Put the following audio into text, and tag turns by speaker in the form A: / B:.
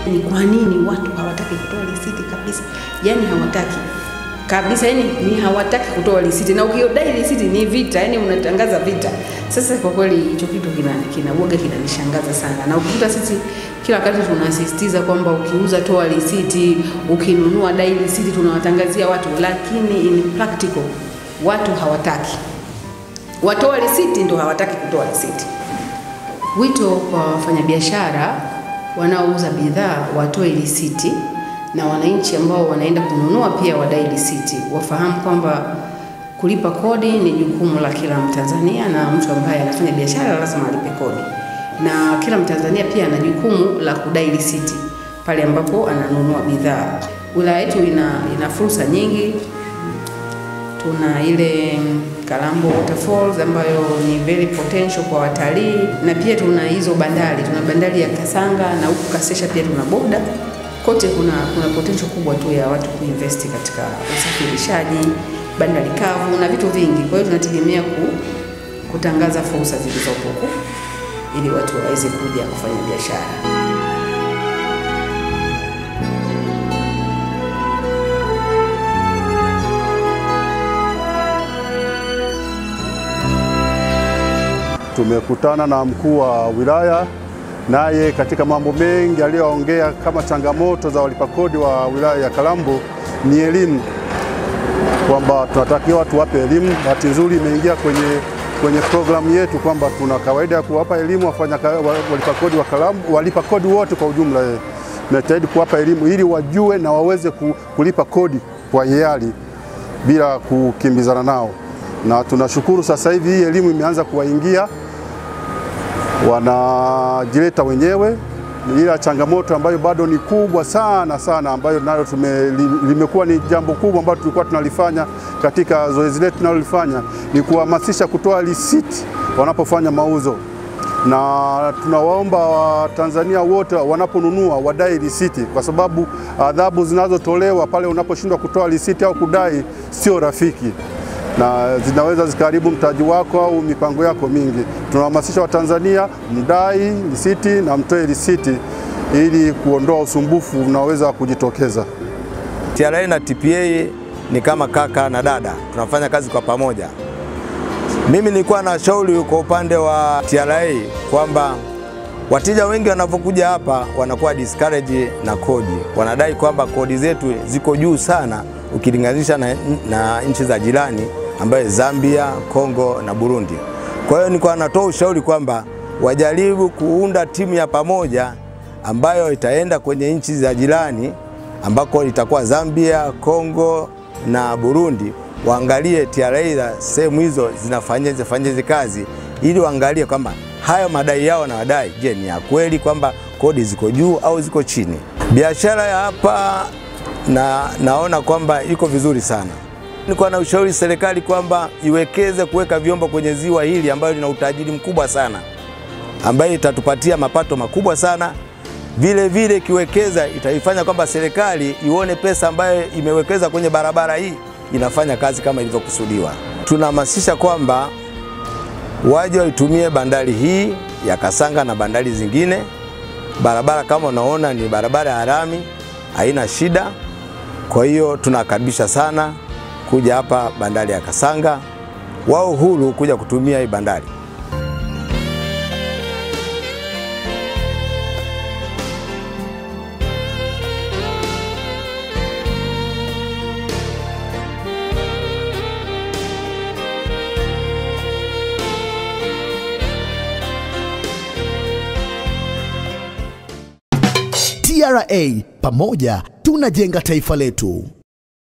A: Ni kwa nini watu hawataki kutoa risiti kabisa? Yani hawataki kabisa, yani ni hawataki kutoa risiti, na ukiodai risiti ni vita, yani unatangaza vita. Sasa kwa kweli hicho kitu kina kinauoga kinanishangaza sana, na ukikuta sisi kila wakati tunasisitiza kwamba ukiuza toa risiti, ukinunua dai risiti, tunawatangazia watu, lakini in practical watu hawataki. Watoa risiti ndo hawataki kutoa risiti. Wito kwa wafanyabiashara wanaouza bidhaa watoe risiti na wananchi ambao wanaenda kununua pia wadai risiti, wafahamu kwamba kulipa kodi ni jukumu la kila Mtanzania na mtu ambaye anafanya biashara lazima alipe kodi, na kila Mtanzania pia ana jukumu la kudai risiti pale ambapo ananunua bidhaa. Wilaya yetu ina, ina fursa nyingi. Tuna ile Kalambo Waterfalls ambayo ni very potential kwa watalii, na pia tuna hizo bandari, tuna bandari ya Kasanga na huku Kasesha pia tuna boda kote kuna, kuna potential kubwa tu ya watu kuinvesti katika usafirishaji, bandari kavu na vitu vingi. Kwa hiyo tunategemea ku, kutangaza fursa zilizopo huku ili watu waweze kuja kufanya biashara.
B: Tumekutana na mkuu wa wilaya naye katika mambo mengi aliyoongea kama changamoto za walipa kodi wa wilaya ya Kalambo ni elimu, kwamba tunatakiwa tuwape elimu. Bahati nzuri imeingia kwenye, kwenye programu yetu kwamba tuna kawaida ya kuwapa elimu wafanya walipa kodi wa Kalambo, walipa kodi wote kwa ujumla. Tunajitahidi kuwapa elimu ili wajue na waweze kulipa kodi kwa hiari bila kukimbizana nao, na tunashukuru sasa hivi hii elimu imeanza kuwaingia wanajileta wenyewe, ila changamoto ambayo bado ni kubwa sana sana, ambayo nayo tume, limekuwa ni jambo kubwa ambalo tulikuwa tunalifanya katika zoezi letu tunalolifanya ni kuhamasisha kutoa risiti wanapofanya mauzo, na tunawaomba Watanzania wote wanaponunua wadai risiti, kwa sababu adhabu zinazotolewa pale unaposhindwa kutoa risiti au kudai sio rafiki na zinaweza zikaharibu mtaji wako au mipango yako mingi. Tunahamasisha Watanzania mdai risiti na mtoe risiti ili kuondoa usumbufu unaoweza kujitokeza.
C: TRA na TPA ni kama kaka na dada, tunafanya kazi kwa pamoja. Mimi nilikuwa na shauri kwa upande wa TRA kwamba wateja wengi wanapokuja hapa wanakuwa discourage na kodi, wanadai kwamba kodi zetu ziko juu sana ukilinganisha na, na nchi za jirani ambayo Zambia, Kongo na Burundi. Kwa hiyo nilikuwa natoa ushauri kwamba wajaribu kuunda timu ya pamoja ambayo itaenda kwenye nchi za jirani ambako itakuwa Zambia, Kongo na Burundi, waangalie TRA za sehemu hizo zinafanyaje fanyaje kazi ili waangalie kwamba hayo madai yao na wadai, je, ni ya kweli kwamba kodi ziko juu au ziko chini. Biashara ya hapa na naona kwamba iko vizuri sana. Nilikuwa na ushauri serikali kwamba iwekeze kuweka vyombo kwenye ziwa hili ambayo lina utajiri mkubwa sana, ambayo itatupatia mapato makubwa sana. Vile vile ikiwekeza itaifanya kwamba serikali ione pesa ambayo imewekeza kwenye barabara hii inafanya kazi kama ilivyokusudiwa. Tunahamasisha kwamba waje waitumie bandari hii ya Kasanga na bandari zingine. Barabara kama unaona ni barabara ya lami, haina shida. Kwa hiyo tunakaribisha sana kuja hapa bandari ya Kasanga, wao huru kuja kutumia hii bandari.
D: TRA, pamoja tunajenga taifa letu.